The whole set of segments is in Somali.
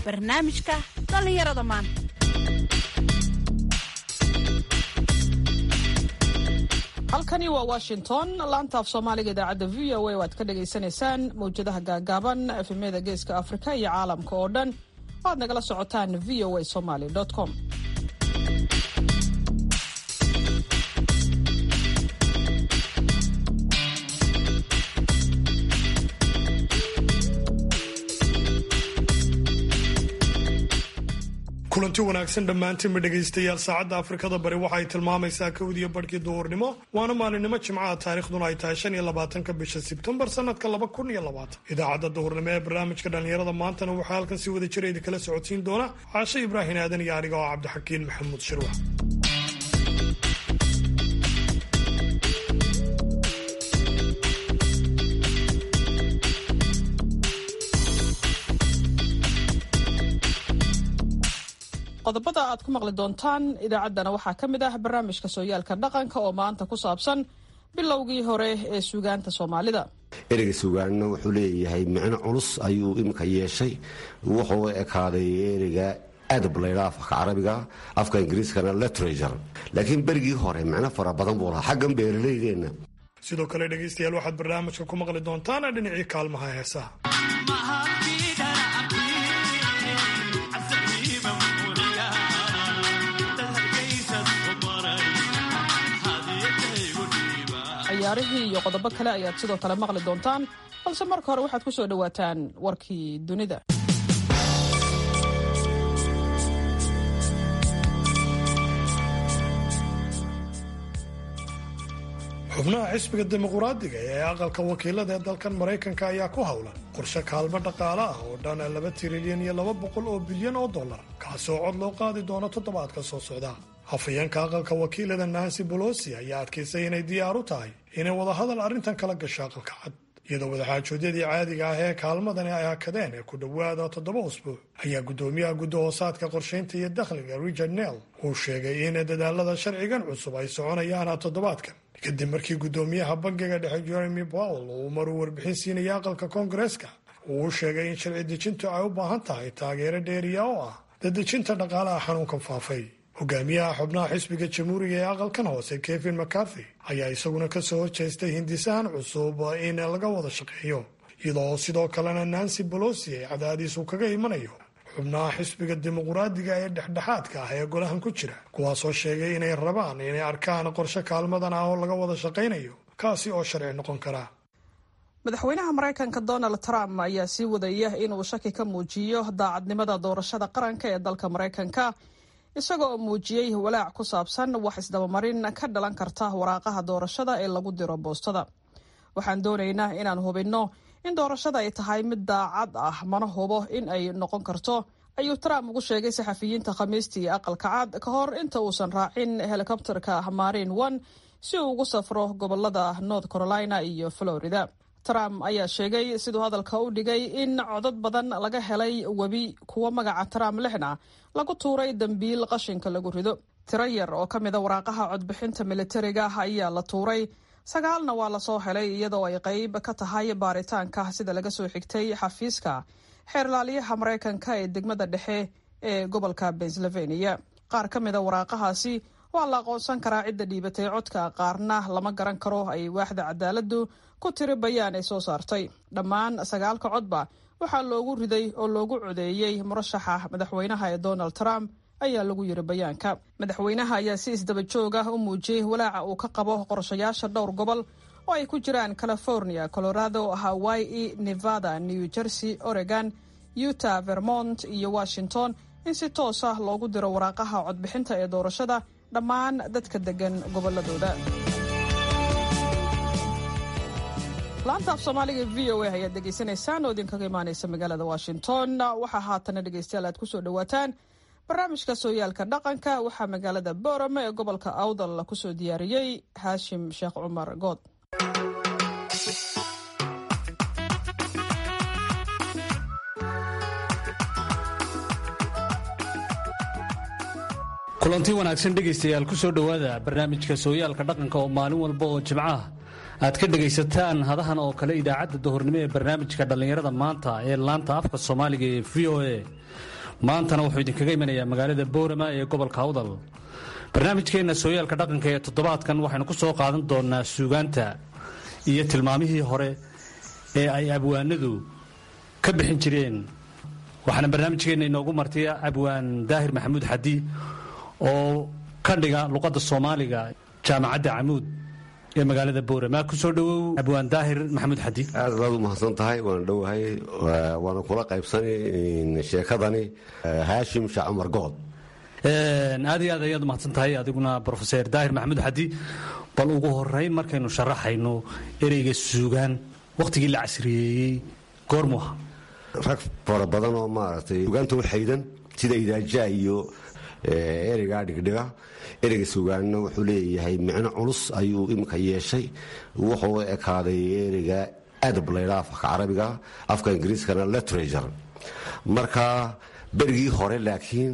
barnaamijka dhallinyarada maanta halkani waa washington laanta af soomaaliga idaacadda v o a waad ka dhagaysanaysaan mawjadaha gaagaaban efemyada geeska afrika iyo caalamka oo dhan waad nagala socotaan v o a somaly com kulanti wanaagsan dhammaantiinba dhegaystayaal saacadda afrikada bari waxay tilmaamaysaa kowdiyo barhkii duhurnimo waana maalinimo jimcaha taarikhduna ay tahay shan iyo labaatanka bisha sebtembar sanadka laba kun iyo labaatan idaacadda duhurnimo ee barnaamijka dhallinyarada maantana waxaa halkan si wada jira idinkala socodsiin doona caashe ibraahin aadan iyo aniga oo cabdixakiin maxamuud shirwax qodobada aad ku maqli doontaan idaacaddana waxaa ka mid ah barnaamijka sooyaalka dhaqanka oo maanta ku saabsan bilowgii hore ee suugaanta soomaalida ereyga suugaanna wuxuu leeyahay micno culus ayuu iminka yeeshay wuxuu ekaaday ereyga adab laydhaa afka carabiga afka ingiriiskana literature laakiin berigii hore micno fara badan buu lahaa xaggan beeralaydeenna sidoo kale dhegaystayaal waxaad barnaamijka ku maqli doontaan dhinacii kaalmaha heesaha ciyaarihii iyo qodobo kale ayaad sidoo kale maqli doontaan balse marka hore waxaad ku soo dhowaataan warkii dunida xubnaha xisbiga dimuquraadiga ee aqalka wakiilada ee dalkan maraykanka ayaa ku howlan qorshe kaalmo dhaqaale ah oo dhan laba tirilyan iyo laba boqol oo bilyan oo dollar kaasoo cod loo qaadi doono toddobaadka soo socda hafayeenka aqalka wakiilada nancy bolosi ayaa adkaysay inay diyaar u tahay inay wadahadal arrintan kala gasho aqalka cad iyadoo wadaxaajoodyadii caadiga ah ee kaalmadani ay hakadeen ee ku dhowaada toddoba usbuuc ayaa guddoomiyaha guddahoosaadka qorshaynta iyo dakhliga richard nell uu sheegay in dadaalada sharcigan cusub ay soconayaan toddobaadkan kadib markii guddoomiyaha bangiga dhexe jeremy powell uu maruu warbixin siinaya aqalka koongareeska uu u sheegay in sharci dejintu ay u baahan tahay taageero dheeriya oo ah dadejinta dhaqaalaha xanuunkan faafay hogaamiyaha xubnaha xisbiga jamhuuriga ee aqalkan hoose kevin mccarthy ayaa isaguna kasoo horjeestay hindisahan cusub in laga wada shaqeeyo iyadoo sidoo kalena nancy bolosi ay cadaadiisu kaga imanayo xubnaha xisbiga dimuquraadiga ee dhexdhexaadka ah ee golahan ku jira kuwaasoo sheegay inay rabaan inay arkaan qorshe kaalmadan ah oo laga wada shaqaynayo kaasi oo sharci noqon kara madaxweynaha maraykanka donald trump ayaa sii wadaya inuu shaki ka muujiyo daacadnimada doorashada qaranka ee dalka maraykanka isagoo muujiyey walaac ku saabsan wax isdabamarin ka dhalan karta waraaqaha doorashada ee lagu diro boostada waxaan doonaynaa inaan hubinno in doorashada ay tahay mid daacad ah mana hubo in ay noqon karto ayuu trump ugu sheegay saxafiyiinta khamiistii aqalka cad ka hor inta uusan raacin helikobterka marin one si uu ugu safro gobolada north carolina iyo florida trump ayaa sheegay siduu hadalka u dhigay in codad badan laga helay webi kuwa magaca trump lixna lagu tuuray dambiil qashinka lagu rido tiro yar oo ka mida waraaqaha codbixinta militariga ayaa la tuuray sagaalna waa lasoo helay iyadoo ay qayb ka tahay baaritaanka sida laga soo xigtay xafiiska xeerlaaliyaha maraykanka ee degmada dhexe ee gobolka pennsylvania qaar ka mida waraaqahaasi waa la aqoonsan karaa cidda dhiibatay codka qaarna lama garan karo ay waaxda cadaaladdu ku tiri bayaan ay soo saartay dhammaan sagaalka codba waxaa loogu riday oo loogu codeeyey murashaxa madaxweynaha ee donald trump ayaa lagu yiri bayaanka madaxweynaha ayaa si isdaba joog ah u muujiyey walaaca uu ka qabo qorshayaasha dhowr gobol oo ay ku jiraan california colorado hawaii nevada new jersey oregon utah vermont iyo washington in si toos ah loogu diro waraaqaha codbixinta ee doorashada dhammaan dadka degan goboladooda laanta af soomaaliga v o a ayaad dhegaysanaysaan oo idinkaga imaaneysa magaalada washington waxaa haatana dhegeystayaal aad kusoo dhawaataan barnaamijka sooyaalka dhaqanka waxaa magaalada boorame ee gobolka awdal kusoo diyaariyey haashim sheekh cumar good kulanti wanaagsan dhegaystayaal ku soo dhowaada barnaamijka sooyaalka dhaqanka oo maalin walba oo jimcaha aad ka dhegaysataan hadahan oo kale idaacadda duhurnimo ee barnaamijka dhallinyarada maanta ee laanta afka soomaaliga ee v o a maantana wuxuu idinkaga imanayaa magaalada boorama ee gobolka awdal barnaamijkeenna sooyaalka dhaqanka ee toddobaadkan waxaynu ku soo qaadan doonnaa suugaanta iyo tilmaamihii hore ee ay abwaanadu ka bixin jireen waxaana barnaamijkeenna inoogu martiya abwaan daahir maxamuud xadi oo ka dhiga luqadda soomaaliga jaamacadda camuud ee magaalada boorama kusoo dhowow abwaan daahir maxamuud xadi aad baad u mahadsan tahay waana dhowahay waana kula qaybsani sheekadani haashim shaac cumar good aad iyo aad ayaad umahadsan tahay adiguna rofeser daahir maxamuud xadi bal ugu horeyn markaynu sharaxayno ereyga suugaan wakhtigii la casriyeeyey goormuha rag fara badan oo maaragtay sugaanta u xaydan sida idaajaa iyo ereygaa dhigdhiga ereyga sugaanna wuxuu leeyahay micno culus ayuu iminka yeeshay wuxuu ekaaday ereyga adab laydhaa afka carabiga afka ingiriiskana literature marka berigii hore laakiin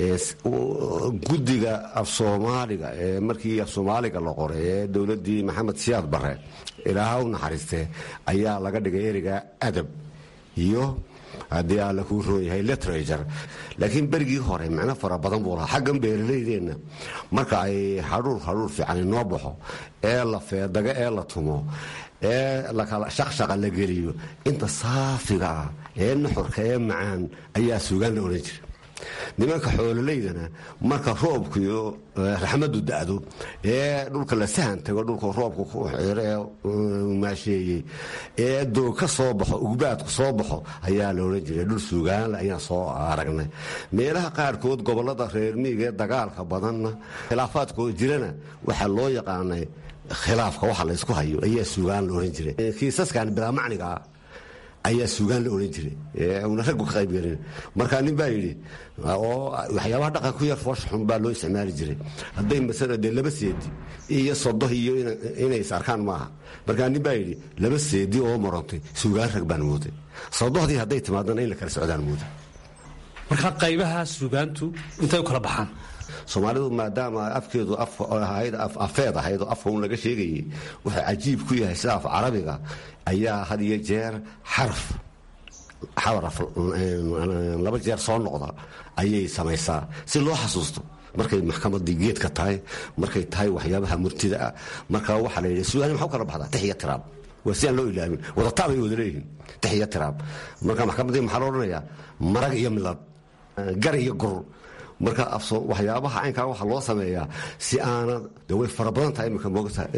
guddiga af soomaaliga ee markii af soomaaliga la qoray ee dowladdii maxamed siyaad bare ilaaha u naxariiste ayaa laga dhigay ereyga adab iyo haddii alla kuu roon yahay literature laakiin berigii hore micno fara badan buu lahaa xaggan beeralaydeenna marka ay hadhuur hadhuur fiican inoo baxo ee la feedaga ee la tumo ee shaqshaqa la geliyo inta saafiga ah ee nuxurka ee macaan ayaa suugaan la odhan jira nimanka xoololaydana marka roobkiyo raxmadu da'do ee dhulka la sahan tago dhulka roobka ku xiro ee maasheeyey ee doog ka soo baxo ugbaadku soo baxo ayaa la odhan jiray dhul suugaanle ayaan soo aragnay meelaha qaarkood gobollada reer miiga ee dagaalka badanna khilaafaadkoo jirana waxaa loo yaqaanay khilaafka waxa la ysku hayo ayaa suugaan la odhan jiray kiisaskan bilaa macnigaa ayaa suugaan la odhan jiray una raggu ka qayb gelin markaa nin baa yidhi oo waxyaabaha dhaqan ku yar foosha xun baa loo isticmaali jiray hadday masala dee laba seedi iyo sodo iyo inay is arkaan maaha markaa nin baa yidhi laba seedi oo marantay suugaan rag baan mooday sodohdii hadday timaadana in la kala socdaan mooday marka qaybaha suugaantu intay u kala baxaan soomaalidu maadaama afkeedu afeed ahayd oo afka un laga sheegayay wuxuu cajiib ku yahay sida af carabiga ayaa had iyo jeer xaraf xaraf laba jeer soo noqda ayay samaysaa si loo xasuusto markay maxkamadii geedka tahay markay tahay waxyaabaha murtida ah marka waxaa la yidhi sugaani maxaa u kala baxdaa tix iyo tiraab waa si aan loo ilaamin wadataab ay wada leeyihiin tix iyo tiraab marka maxkamaddii maxaa loo odhanayaa marag iyo milad gar iyo gur marka waxyaabaha caynkaa waxa loo sameeyaa si aana de way fara badan tahay imika moogtahay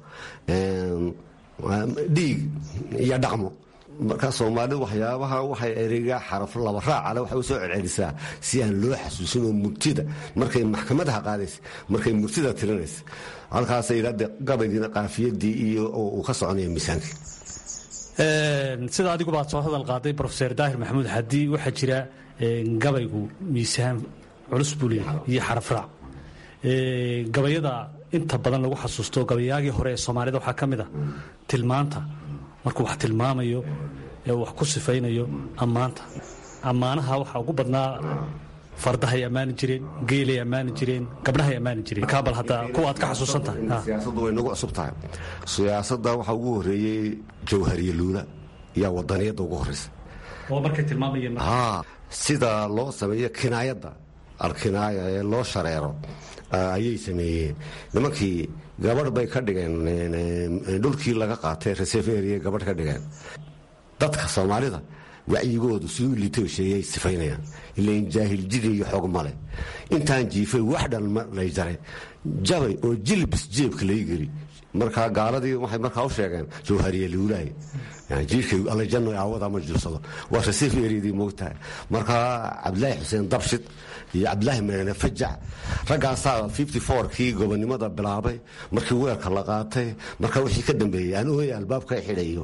dhiig iyo dhaqmo marka soomaalidu waxyaabaha waxay ereyga xaraf laba raacale waxay u soo celcelisaa si aan loo xasuusin oo murtida markay maxkamadaha qaadaysa markay murtida tirinaysa halkaasa yidhahde gabaygiina qaafiyadii iyo uu ka soconaya miisaankii sida adigu baad soo hadal qaaday rofeser daahir maxamuud xadi waxaa jira gabaygu miisaan culus buu leeyahay iyo xarafraac gabayada inta badan lagu xasuusto gabayaagii hore ee soomaalida waxaa ka mid a tilmaanta markuu wax tilmaamayo ee wax ku sifaynayo ammaanta ammaanaha waxaa ugu badnaa fardahay ammaani jireen geelay ammaani jireen gabdhahay ammaani jireen kaabal hadda kuwa aad ka xasuusan tahay siyaasaddu way nagu cusub tahay siyaasadda waxaa ugu horreeyey jawhariye luula yaa wadaniyadda ugu horreysa oo markay tilmaamayeen sida loo sameeyo kinaayadda alkinaaya ee loo shareero ayay sameeyeen nimankii gabadh bay ka dhigeen dhulkii laga qaatay reseveria gabadh ka dhigeen dadka soomaalida wacyigoodu siduu liitoosheeyay sifaynayaan ilain jaahil-jidi iyo xoog male intaan jiifay wax dhan lay jaray jabay oo jilbis jeebka lay geli markaa gaaladii waxay markaa u sheegeen jawhariye luulaay jiirkay allajanno aawada ma jirsado waa reseveryadii moogtahay markaa cabdilaahi xuseen dabshid iyo cabdilaahi meene fajac raggaasaa kii gobonnimada bilaabay markii weerka la qaatay markaa wixii ka dambeeyey aan ooya albaabka xidhayo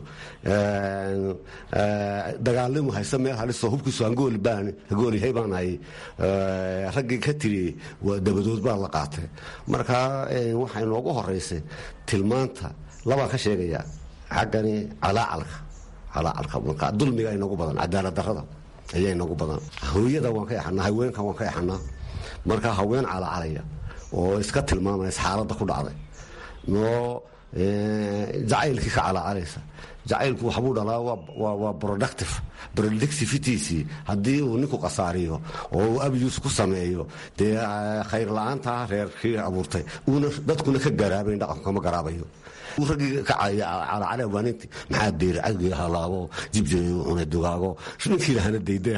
dagaalimu hayse meel haliso hubkiisu hagoolihay baan ahay raggii ka tiri dabadood baa la qaatay markaa waxaa inoogu horeysay tilmaanta labaan ka sheegaya xaggani calaacalka calaacalka marka dulmiga inoogu badan cadaalad darrada ayaa inoogu badan hooyada waan ka exanaa haweenka waan ka exanaa marka haween calacalaya oo iska tilmaamaysa xaaladda ku dhacday oo jacaylkii ka calacalaysa jacaylku waxbuu dhalaa waa productive productivitiisii haddii uu ninku qasaariyo oo uu abus ku sameeyo dee khayr la-aanta reerkii abuurtay uuna dadkuna ka garaabayn dhaqanku kama garaabayo raggii ka calacale waaninti maxaa deeri cagii halaabo jibjir cunay dugaago ninkii lahana daydaya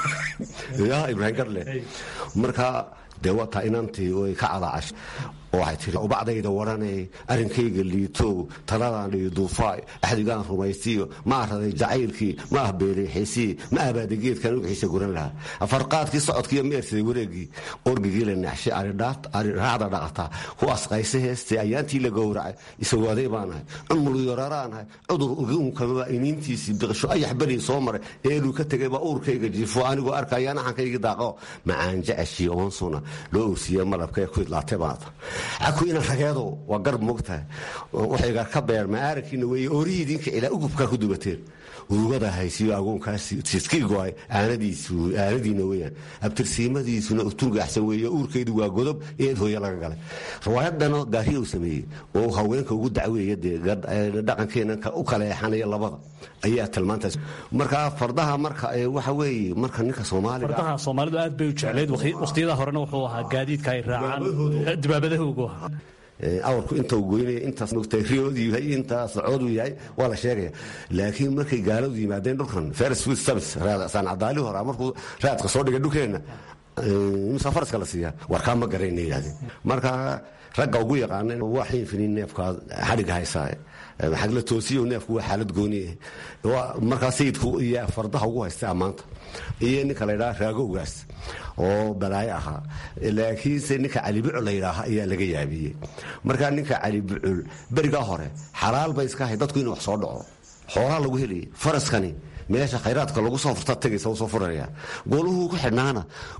ya ibraahim garle marka dee wataa inantii way ka calaacash waxay tiri ubacdayda waranay arrinkayga liitow taladaan dhiyo duufaay axdigaan rumaystiyo ma araday jacaylkii ma ah beeleexaysii ma abaada geedkan ugixiisa guran lahaa afarqaadkii socodkiiyo meersaday wareegii orgigii la naxshay raacda dhaqataa ku asqaysa heestay ayaantii la gowracay isawaaday baanahay cumul yoraraanahay cudur uguunkamaba iniintiisii biqisho ayax beri soo maray eeluu ka tegay baa uurkayga jiifo anigoo arkayaan axankaygi daaqo macaan jeceshii oonsuna loo owsiiye malabkee ku idlaatay baata cakuina rageedo waa garb mogtahay waxaygar ka beerma aarankiina weeye oorihiidinka ilaa ugubkaa ku dubateen urugada haysiyo agoonkaasi siskii go-ay aanadiina weyaan abtirsiimadiisuna turgaxsan weeye uurkaydu waa godob eed hooye laga galay riwaayadana gaariya uu sameeyey oo haweenka ugu dacweeya dee dhaqankeena u kaleexanaya labada ayaa tilmaantaas marka fardaha marka waxa weeye marka ninka soomaaliga fardaha soomaalidu aad bay u jeclayd waqtiyada horena wuxuu ahaa gaadiidka ay raacaan dibaabadahoogu ahaa awrku inta uu goynaya intaas mogtay riyoodu yahay intaas coodu yahay waa la sheegaya laakiin markay gaaladu yimaadeen dhulkan ferris food service sancadaali hora markuu raadka soo dhigay dhulkeenna imsa faraska la siiyaa warkaa ma garayna yidhahdeen marka ragga ugu yaqaana waa xiinfinin neefkaa xadhigga haysaa maxaa la toosiyo neefku waa xaalad gooniye markaa sayidku iyo fardaha ugu haysta ammaanta iyo ninka la ydhaha raagowgaas oo balaayo ahaa laakiinse ninka cali bucul la ydhaaha ayaa laga yaabiyey markaa ninka cali bucul berigaa hore xalaal bay iska ahay dadku inuu wax soo dhaco xoolaa lagu helayay faraskani meesha khayraadka lagu soo furta tagaysa u soo furaya gooluhuu ku xidhnaana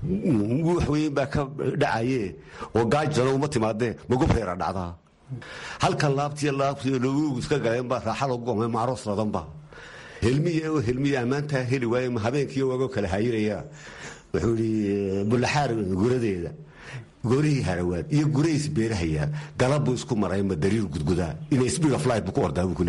guux weyn baa ka dhacaye oo gaajalo uma timaadee magub reera dhacdaa halkan laabtiyo laabtiyo loogu iska galeenba raaxa lagu gomay maaroos ladanba helmiya oo helmiya ammaantaa heli waaye habeenkiiyo waagoo kala hayiraya wuxuu yidhi bullaxaar guradeeda goorihii harawaad iyo gurays beerahayaa galabbuu isku maray ma dariir gudgudaa inay speed of light buu ku ordaa buu ku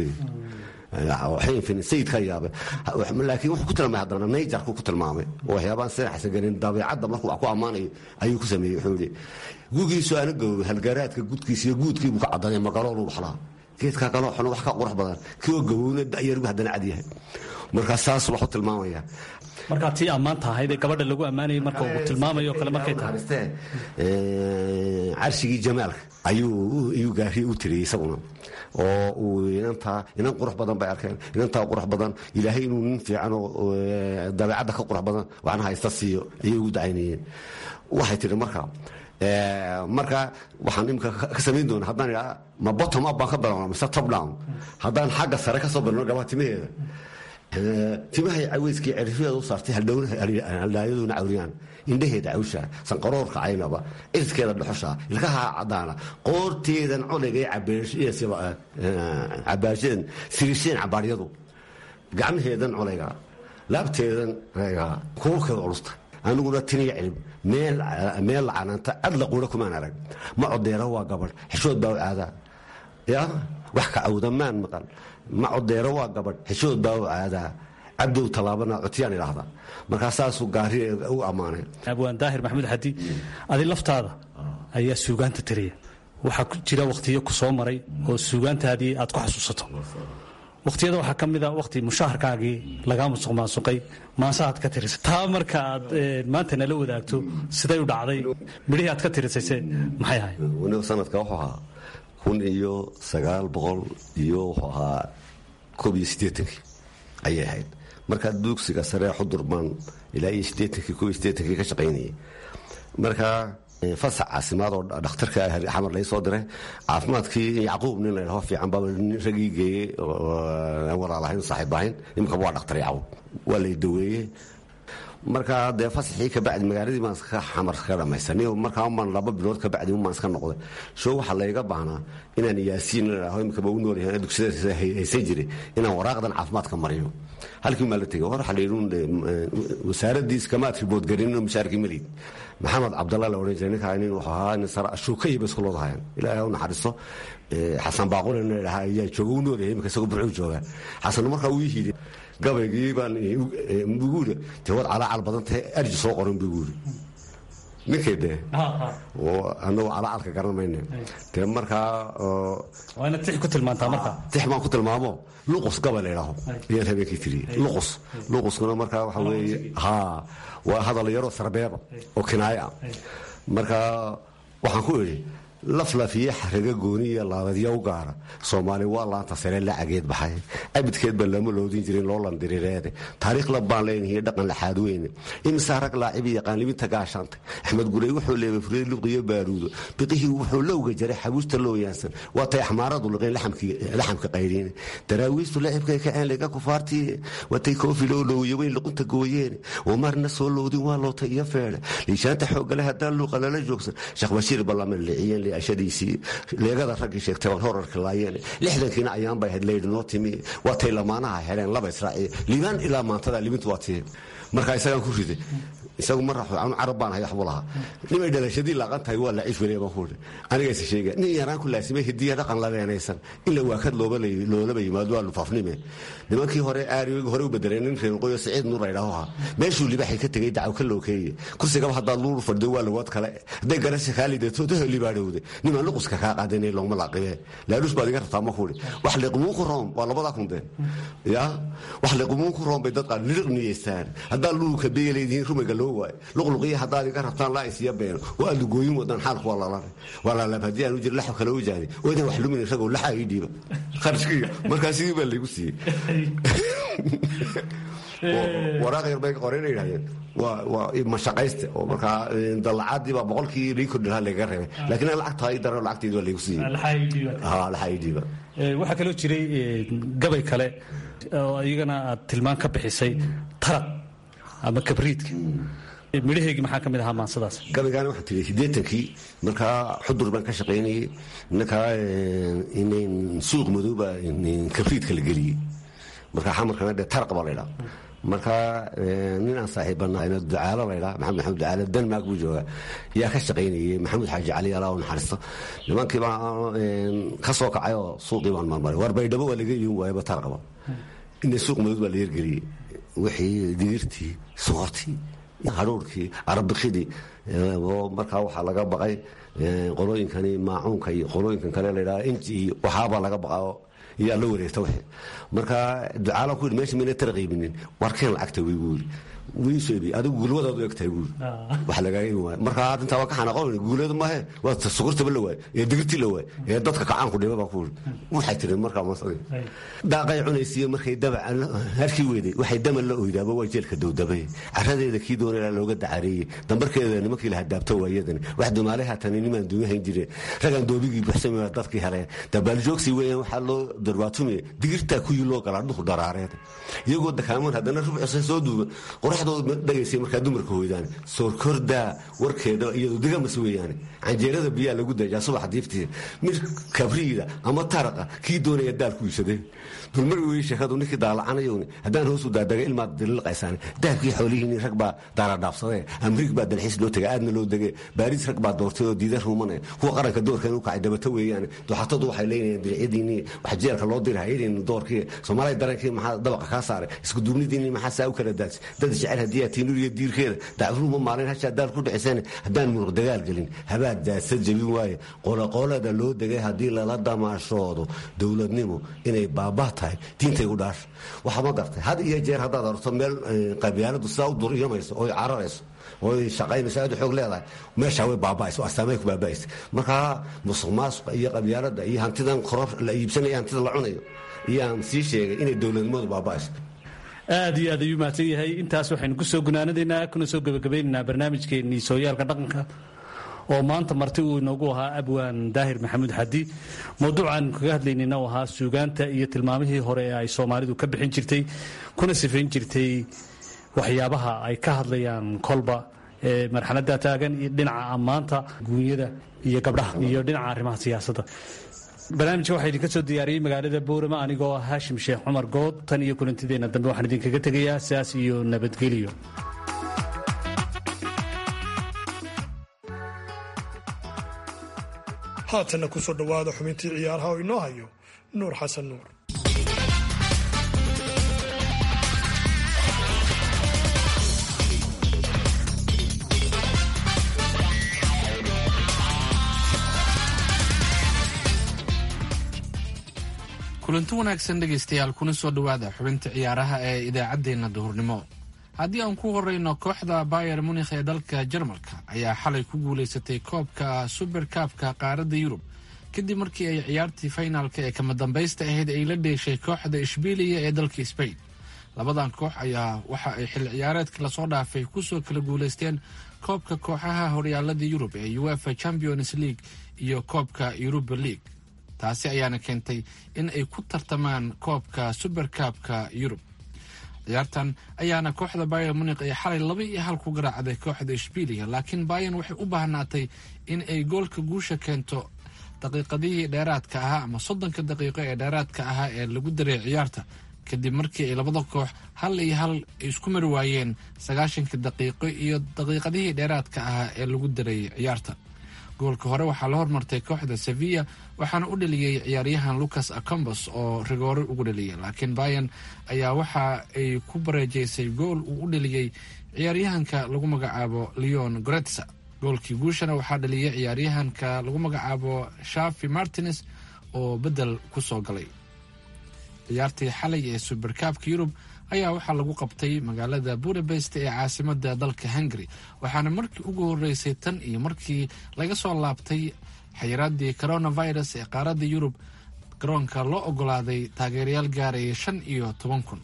leeyahay sayidka yaabay laakiin wuxuu ku tilmaamay haddana nayjarku ku tilmaamay oo waxyaabaan sinaxsan gelin dabeecadda markuu wax ku ammaanayo ayuu ku sameeyey wuxuu yidhi gugiisu ana gowbo halgaraadka gudkiisa iyo guudkiibuu ka caddanay magaloolu waxlaa geedkaa kaloo xun wax ka qurux badan kioo gabowna da'yargu haddana cad yahay markaa saas waxu tilmaamaya markaa tii ammaanta ahayd ee gabadha lagu ammaanayay marka uu tilmaamayo kale markay tahay carshigii jamaalka ayuu gaariye u tiriyey isaguna oo uu inantaa inan qurux badan bay arkeen inantaa qurux badan ilaahay inuu nin fiican oo dabeecadda ka qurux badan waxna haysta siiyo ayay ugu dacaynayeen waxay tihi marka marka waxaan imika ka samayn doona haddaan idhaa ma bottom up baan ka bilowna mise top down haddaan xagga sare ka soo bilowno gabaa timaheeda timahay caweyskii cerifyadeeda u saartay haldhaayaduna cawriyaan indhaheeda cawsha sanqaroorka caynaba cirkeeda dhuxusha ilkaha cadaana qoorteedan coligay cabaasheen sirisheen cabaaryadu gacmaheedan colayga laabteedan reega kuulkeeda culusta aniguna tiniya cilib meel lacanaanta cadla quura kumaan arag ma codeera waa gabadh xishood baa u aadaa ya wax ka cawdamaan maqal ma codeero waa gabadh xishood baa u aadaa cabdow tallaabana cotyaan idhaahda markaa saasuu gaari u ammaanay abwaan daahir maxamuud xadi adi laftaada ayaa suugaanta tiriya waxaa jira wakhtiyo ku soo maray oo suugaantaadii aad ku xasuusato wakhtiyada waxaa ka mida wakhti mushaharkaagii lagaa musuq maasuqay maasahaad ka tirisay taa marka aad maanta nala wadaagto siday u dhacday midhihii aad ka tirisayse maxay ahay waniba sanadka wuxuu ahaa kun iyo sagaal boqol iyo wuxuu ahaa koob iyo siddeetankii ayay ahayd markaa dugsiga saree xudur baan ilaa iyo siddeetankii koob iyo siddeetankii ka shaqaynayay marka fasax caasimaad oo dhakhtarka xamar lai soo diray caafimaadkii yacquub nin ladhaho fiican baa ragii geeyey aan walaalahayn saaxiib ahayn imika waa dhakhtar yacquub waa lay daweeyey markaa dee fasaxii kabacdi magaaladii baan iska xamar ka dhamaysanay markaa umaan laba bilood kabacdi umaan iska noqday soo waxaa layga baahnaa inaan yaasiin ladhaho imikaba u noolyahay dugsiyada haysan jiray inaan waraaqdan caafimaadka mariyo halkii maa la tegay hor waxaa la yidhi wasaaradii iskamaad riboodgarinin mushaarkii malid maxamed cabdalla la odhan jiray ninkaa nin wuxuu ahaa nin sara shuukaya ba isku looda hayan ilaahay u naxariisto xasan baaqule nin dhahaa ayaa jooga u noolyahay imika isagoo burcuu joogaa xasan markaa uu yidhi gabaygii baan ugu yidhi dee waad calaacal badan tahay arji soo qoran buu yidhi ninkay dee anagu calacalka garan mayne dee markaa waa inaad tix ku tilmaantaa marka tix baan ku tilmaamo luqus gaba la idhaaho ayaan habeenkii tiriyey luqus luquskuna markaa waxa weeye haa waa hadal yaroo sarbeeba oo kinaayo ah markaa waxaan ku idhi laflafiye xaraga gooniya laabadya u gaara soomaali waa laanta sare lacageed baxay abidkeed baan lama loodin jirin loo landirireede taariikh labbaan leenahiy dhaqan laxaad weyne imisaa rag laacibi yaqaan libinta gaashaantay axmed gurey wuxuu leebay fureed luqiyo baaruudo biqihii wuxuu lowga jaray xabuusta loo yaansan waa tay axmaaradu liqeen laxamka qayriine daraawiistu lacibkay kaceen liga kufaartii watay koofi loo loowiye weyn luqunta gooyeene oo marna soo loodin waa loota iyo feedhe liishaanta xoogale haddaan luuqa lala joogsan sheekh bashiir ballama liciyeen ashadiisii leegada raggii sheegtay waan horarka laayeen lixdankiina ayaan bay ahayd leydhi noo timi waa tay lamaanaha heleen laba israaciya liibaan ilaa maantada libintu waa tii markaa isagaan ku riday isagu ma raxo anu carab baan hay waxbuu lahaa nimay dhalashadii laaqan tahay waa laciif weliya baan ku idhi anigayse sheega nin yaraan ku laasimay hidiya dhaqan labeenaysan ila waakad loolaba yimaado waa lufaafnime nimankii hore aariyoogi hore u bedeleen nin reerqoyo siciid nuur laydhaaho ahaa meeshuu libaxay ka tegey dacaw ka lookeeye kursigaba haddaad luur fadhido waa lagood kale hadday garasha kaa lidato daho libaadhowde nimaan luquska kaa qaadanay looma laaqibe laaluus baad iga rabtaa ma ku idhi wax liqumuunku room waa labadaa kunde ya wax liqumuunku room bay dad qaar liriq niyeystaan haddaa luulka beeleedihiin rumayga loo waayo luqluqiya haddaad iga rabtaan laa isiya beeno oo aad lugooyin wadaan xaalku waa lalare waa lalaab haddii aan u jira laxo kale u jaadi oo idan wax lumin isagoo laxa ii dhiiba kharashkiga markaa sidii baa laygu siiyey waraaq yar bay qoreen yidhahdeen waa mashaqayste oo markaa dallacadii baa boqolkii lii kordhi lahaa lagaga reebay laakiin aan lacagtaa ii daran lacagteedi waa laygu siiyey laxa ii dhiiba waxaa kaloo jiray gabay kale oo iyagana aad tilmaan ka bixisay taraq ama kabriidka midhaheegii maxaa ka mid ahaa maansadaas gabaygaana waxaan tiri siddeetankii markaa xudur baan ka shaqaynayey ninkaa inayn suuq madooba kabriidka la geliyey markaa xamarkana dee taraq baa laydhaa markaa nin aan saaxiibbanaayna ducaalo laydhaa maxamed maxamed ducaalo denmark buu joogaa yaa ka shaqaynayey maxamuud xaaji cali alaa u naxariisto nimankii baa ka soo kacay oo suuqii baan marmaray war baydhabo waa laga iibin waayaba taraqba inay suuq madood baa la yergeliyey wixii digirtii soortii hadhuurkii arabikidii oo markaa waxaa laga baqay qolooyinkani maacuunka iyo qolooyinkan kale ladhaa inji iyo waxaabaa laga baqao iyaa la wareegta w markaa ducaala ku yidhi mesha mayna tara qiibinin warkeen lacagta way gu yidhi wiisebi adigu gulwadaad u egtahay guuri wax lagaaga imi waayo markaa arrintaa waa ka xanaaqon guuleeda maahe waa sukurtaba la waayo ee digirtii la waayo ee dadka kacaanku dhiba baa ku yidhi waxay tiri markaa masadi daaqay cunaysiiyo markay daba harkii weeday waxay dama la oydaaba waa jeelka dowdabay caradeeda kii doonaya looga dacareeyey dambarkeeda nimankii la hadaabto waayadani wax dumaale haatani nimaan duuyahayn jireen ragaan doobigii buxsami waa dadkii heleen dabaaljoogsi weeyaan waxaa loo darbaatumiya digirtaa kuyii loo galaa dhuku daraareed iyagoo dakaamoon haddana rubcisa soo duuban qoraxdooda dhagaysay markaa dumarka hoydaan soorkordaa warkeeda iyadoo digamas weeyaane canjeerada biyaa lagu dajaa subax diiftii mid kabriida ama taraqa kii doonaya daal ku iibsadee dulmar wey sheekadu ninkii daalacanayowni haddaan hoosu daadaga ilmaad dililqaysaan dahabkii xoolihiini rag baa daaradhaafsadee amrig baa dalxiis loo tegay aadna loo degee baariis rag baa doortay oo diida ruumanaya kuwa qaranka doorkan u kacay dabato weeyaane duxatadu waxay leynayaan diricyadiinii wax jeelka loo diri hayadin doorkii soomaaliya darankii maxaa dabaqa kaa saaray isku duubnidiinii maxaa saa u kala daadsi dad jecel haddii aad tiinuriyo diirkeeda dacruuma maalin hashaa daal ku dhiciseen haddaan muruq dagaal gelin habaad daadsa jebin waaye qoloqolada loo degay haddii lala damaashoodo dowladnimo inay baabaa tahay diintay u dhaasha waxaa ma gartay had iyo jeer haddaad arto meel qabyaaladu sidaa u duriyamayso oy cararayso oy shaqaynayso aad u xoog leedahay meeshaa way baaba'ayso astaamay ku baaba'aysa markaa musuq maasuqa iyo qabyaalada iyo hantidan koror la iibsanaya hantida la cunayo iyaan sii sheegay inay dowladnimadu baaba'ayso aad iyo aad ayuu mahadsan yahay intaas waxaynu ku soo gunaanadaynaa kuna soo gebagabaynaynaa barnaamijkeennii sooyaalka dhaqanka oo maanta marti uu inoogu ahaa abwaan daahir maxamuud xadi mawduucan kaga hadlaynayna uu ahaa suugaanta iyo tilmaamihii hore ee ay soomaalidu ka bixin jirtay kuna sifayn jirtay waxyaabaha ay ka hadlayaan kolba marxaladda taagan iyo dhinaca ammaanta guunyada iyo gabdhaha iyo dhinaca arrimaha siyaasadda barnaamijka waxaa idinka soo diyaariyey magaalada boorama anigoo ah haashim sheekh cumar good tan iyo kulantideenna dambe waxaan idinkaga tegayaa sidaas iyo nabadgelyo haatanna ku soo dhowaada xubintii ciyaaraha oo inoo hayo nuur xasan nuur kulanti wanaagsan dhegaystayaal kuna soo dhowaada xubinta ciyaaraha ee idaacaddeenna duhurnimo haddii aan ku horeyno kooxda bayer munikh ee dalka jarmalka ayaa xalay ku guulaysatay koobka suberkaabka qaaradda yurub kadib markii ay ciyaartii faynaalka ee kama dambaysta ahayd ay la dheeshay kooxda ishbiiliya ee dalka sbain labadan koox ayaa waxa ay xilli ciyaareedka lasoo dhaafay kusoo kala guulaysteen koobka kooxaha horyaalada yurub ee uefa champions league iyo koobka yuruba league taasi ayaana keentay in ay ku tartamaan koobka suberkaabka yurub ciyaartan ayaana kooxda bayer munikh ee xalay laba iyo hal ku garaacday kooxda ishbiiliya laakiin bayan waxay u baahnaatay in ay goolka guusha keento daqiiqadihii dheeraadka ahaa ama soddonka daqiiqo ee dheeraadka ahaa ee lagu daray ciyaarta kadib markii ay labada koox hal iyo hal isku mari waayeen sagaashanka daqiiqo iyo daqiiqadihii dheeraadka ahaa ee lagu daray ciyaarta goolka hore waxaa la hormartay kooxda sevilla waxaana u dhaliyey ciyaaryahan lucas acombos oo rigoore ugu dhaliyay laakiin bayan ayaa waxa ay ku bareejaysay gool uu u dhaliyey ciyaaryahanka lagu magacaabo leon goretsa goolkii guushana waxaa dhaliyay ciyaaryahanka lagu magacaabo shafi martines oo bedel ku soo galay ciyaartii xalay ee suberkaabka yurub ayaa waxaa lagu qabtay magaalada budapest ee caasimada dalka hungary waxaana markii ugu horeysay tan iyo markii laga soo laabtay xayiraadii coronavirus ee qaaradda yurub garoonka loo ogolaaday taageerayaal gaaraya shan iyo toban kun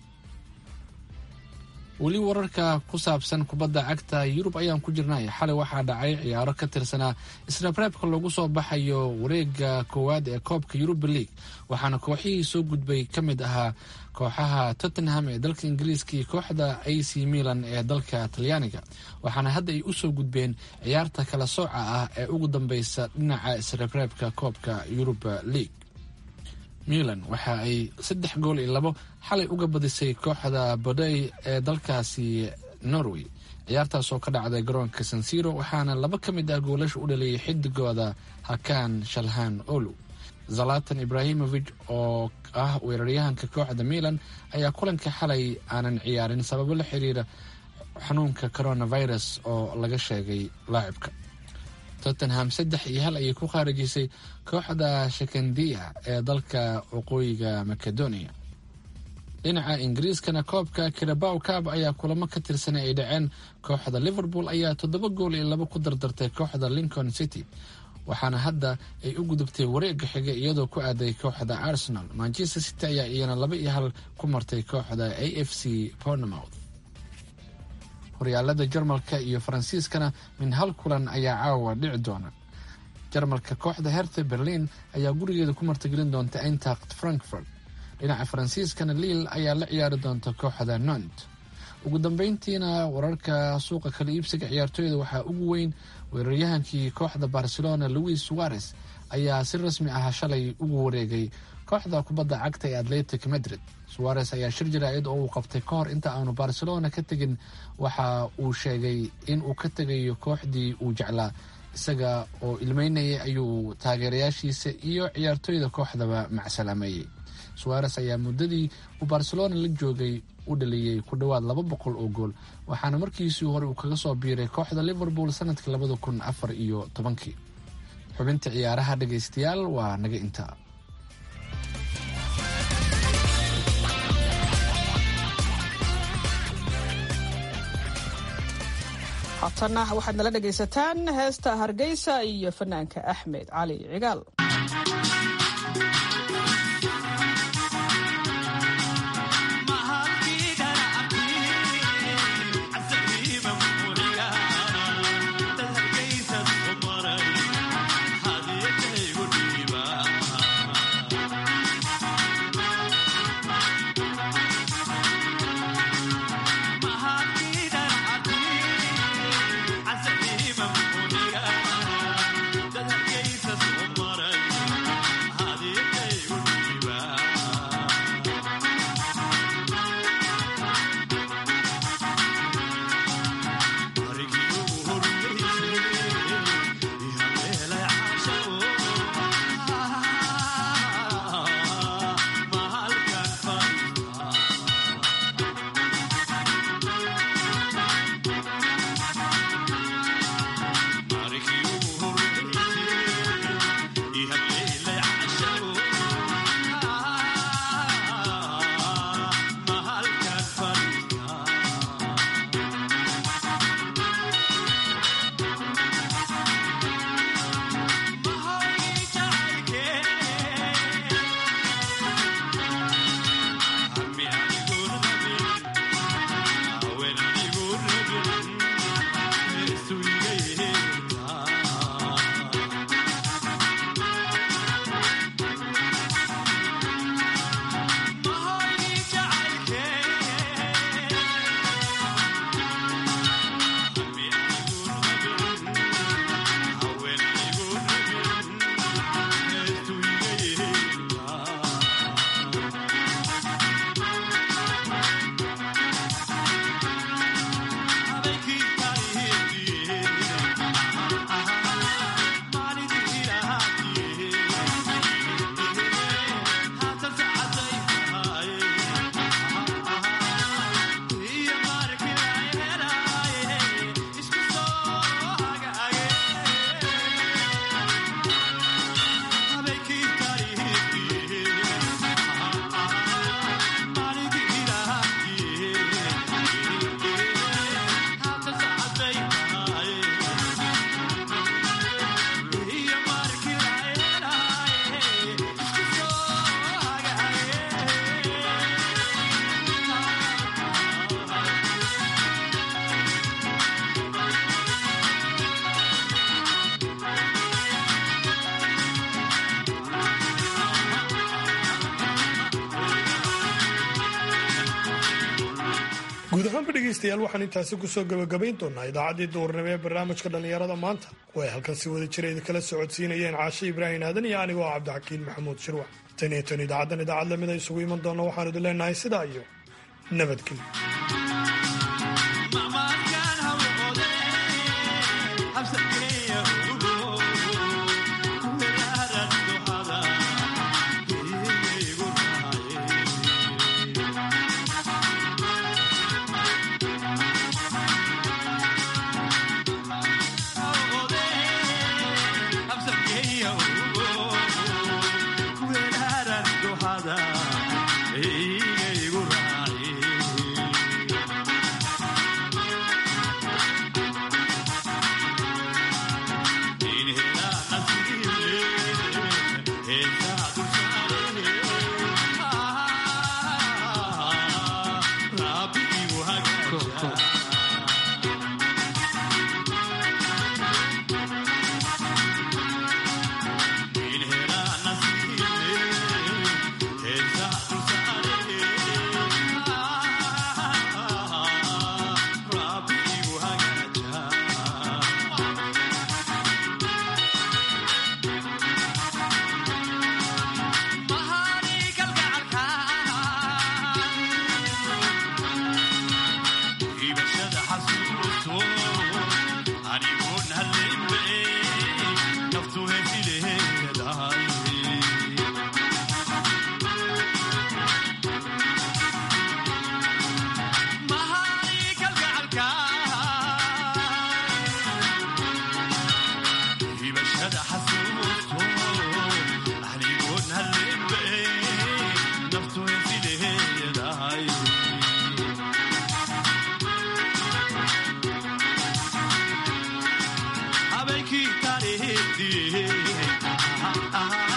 weli wararka ku saabsan kubadda cagta yurub ayaan ku jirnay xalay waxaa dhacay ciyaaro ka tirsanaa israbreebka lagu soo baxayo wareega koowaad ee koobka yuruba league waxaana kooxihii soo gudbay ka mid ahaa kooxaha tottenham ee dalka ingiriiska iyo kooxda a c milan ee dalka talyaaniga waxaana hadda ay usoo gudbeen ciyaarta kala sooca ah ee ugu dambeysa dhinaca israbreebka koobka yuruba league milan waxa ay saddex gool iyo labo xalay uga badisay kooxda bodey ee dalkaasi norway ciyaartaas oo ka dhacday garoonka sansiro waxaana laba ka mid ah goolasha u dhaliyay xidigooda hakan shalhan olu zalatan ibrahimovic oo ah weeraryahanka kooxda milan ayaa kulanka xalay aanan ciyaarin sababo la xiriira xanuunka coronavirus oo laga sheegay laacibka tottenham saddex iyo hal ayay ku khaarijisay kooxda shakandiya ee dalka waqooyiga macedonia dhinaca ingiriiskana koobka kirabaw cab ayaa kulamo ka tirsanay ay dhaceen kooxda liverpool ayaa toddoba gool iyo labo ku dardartay kooxda lincoln city waxaana hadda ay u gudubtay wareega xiga iyadoo ku aaday kooxda arsenal manchester city ayaa iyana laba iyo hal ku martay kooxda a f c pornemouth horyaalada jarmalka iyo faransiiskana min hal kulan ayaa caawa dhici doona jarmalka kooxda herthe berlin ayaa gurigeeda ku martigelin doonta eintacht frankfurt dhinaca faransiiskana liil ayaa la ciyaari doonta kooxda nont ugu dambeyntiina wararka suuqa kala iibsiga ciyaartooyda waxaa ugu weyn weeraryahankii kooxda barcelona louis suarez ayaa si rasmi ah shalay ugu wareegay kooxda kubadda cagta ee atletic madrid suarez ayaa shir jaraa'id oo uu qabtay ka hor inta aanu barcelona ka tegin waxa uu sheegay in uu ka tegayo kooxdii uu jeclaa isaga oo ilmeynayay ayuu taageerayaashiisa iyo ciyaartooyda kooxdaba macsalaameeyey suarez ayaa muddadii uu barcelona la joogay u dhaliyey ku dhowaad laba boqol oo gool waxaana markiisii hore uu kaga soo biiray kooxda liverpool sanadkii labada kun afar iyo tobankii xubinta ciyaaraha dhegaystayaal waa naga intaa haatanna waxaad nala dhegaysataan heesta hargeysa iyo fanaanka axmed cali cigaal Mahati guud ahaanba dhegaystayaal waxaan intaasi kusoo gabagabayn doonaa idaacaddii duurnimo ee barnaamijka dhallinyarada maanta oo ay halkan si wada jira idinkala socodsiinayeen caashe ibraahim aadan iyo anigoo ah cabdixakiin maxamuud shirwac tan iyo tan idaacaddan idaacad lamida isugu iman doona waxaan idin leenahay sidaa iyo nabadgelyo habeenkii taariikhdii